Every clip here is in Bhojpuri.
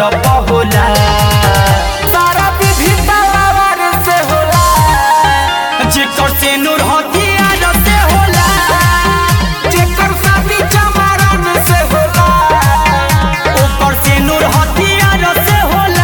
होला सारा विधि तलवार से होला जेकर से नूर हथियार से होला जेकर शादी चमारन से होला ओकर से नूर हथियार से होला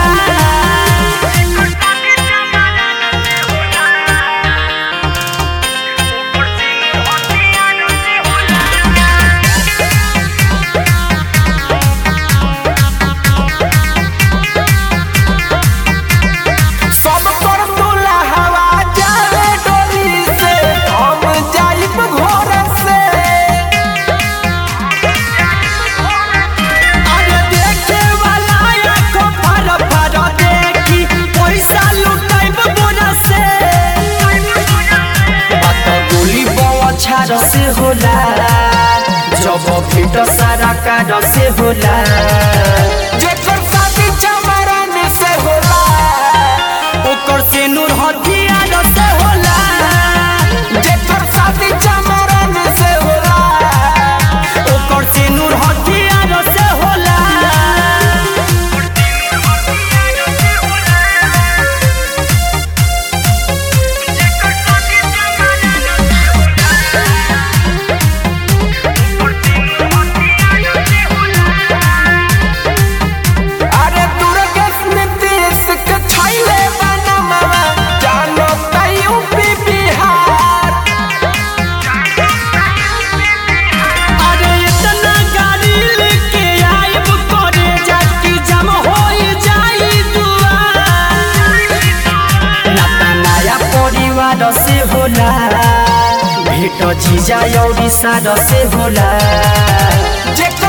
सब पर तुला हवा जाए डोरी से हम जाइब घोर से अरे देखे वाला आँखों फर फर देखी पैसा लुटाइब बोरा से बात गोली बौछार से होला जब भेट सारा कार से होला जेकर शादी चमरन से होला ओकर से नूर हथियार से होला जेकर शादी चमरन से होला ओकर से नूर हथियार से होला अरे दुर्गेश नीतीश के छैले बनमवा जानो त यूपी बिहार अरे इतना गाड़ी लेके आइब करे जाकी जम होई जाई दुआर नाता नया परिवार से होला भेट जीजा औरी सार से होला जेकर